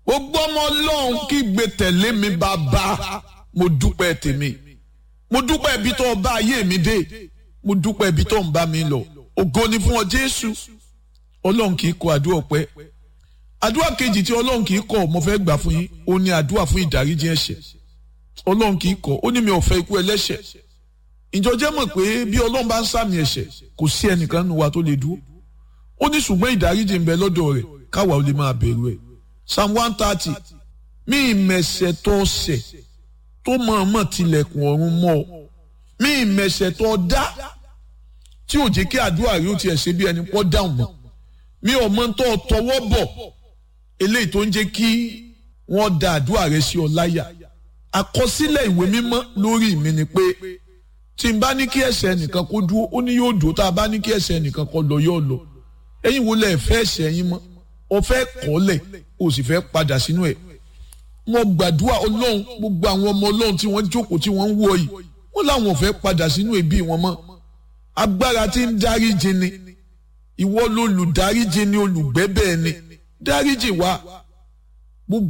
gbogbo ọmọ ọlọ́run kí gbé tẹ̀lé mi bàbá mo dúpẹ́ tèmi mo dúpẹ́ ibi tó bá ayé mi dé mo dúpẹ́ ibi tó ń bá mi lọ ògo ni fún ọ jésù ọlọ́run kì í kọ àdúrà ọpẹ́ àdúrà kejì tí ọlọ́run kì í kọ mo fẹ́ gbà fún yín ó ní àdúrà fún ìdáríjì ẹ̀ṣẹ̀ ọlọ́run kì í kọ ó ní mi ò fẹ́ ikú ẹlẹ́ṣẹ̀ ìjọ jẹ́ mọ̀ pé bí ọlọ́run bá ń sàmì ẹ̀ṣẹ̀ kò sí ẹnìkan nínú wa tó lè dúró ó ní ṣùgbọ́n ìdáríjì ń bẹ lọ́dọ̀ rẹ̀ káwa ò lè máa bẹ̀rù ẹ̀ psalm one thirty mí ìmẹ̀ṣẹ̀ tó ṣẹ̀ tó mọ̀ọ́mọ̀ tilẹ̀kùn ọ̀run mọ́ ọ mí ìmẹ̀ṣẹ̀ tó dá tí ò jẹ́ kí àdúrà rí ó tiẹ̀ ṣe bí ẹni pọ́ dáhùn mọ́ mi ò mọ tó tọwọ́ bọ̀ eléyìí tó ń jẹ́ kí wọ́n da àdúrà rẹ sí ọ láyà àkọsílẹ̀ ìwé mímọ́ lórí mi ni pé tí n bá ní kí ẹ̀ṣẹ̀ nìkan kó dúró ó ní yóò dúró tá a bá ní kí ẹ̀ṣẹ̀ nìkan kó lọ yóò lọ ẹ̀yin wo lẹ fẹ́ ẹ̀ṣẹ̀ yín mọ́ ọ fẹ́ kọ́lẹ̀ o sì fẹ́ padà sínú ẹ̀ mo gbàdúrà ọlọ́run gbogbo àwọn ọmọ ọlọ́run tí wọ́n jókòó tí wọ́n ń wọ yìí wọ́n láwọn ò fẹ́ padà sínú ẹbí wọn mọ́ agbára tí ń dáríjì ni ìwọ lolùdáríjì ni olùgbẹ́bẹ̀ ni dáríjì wa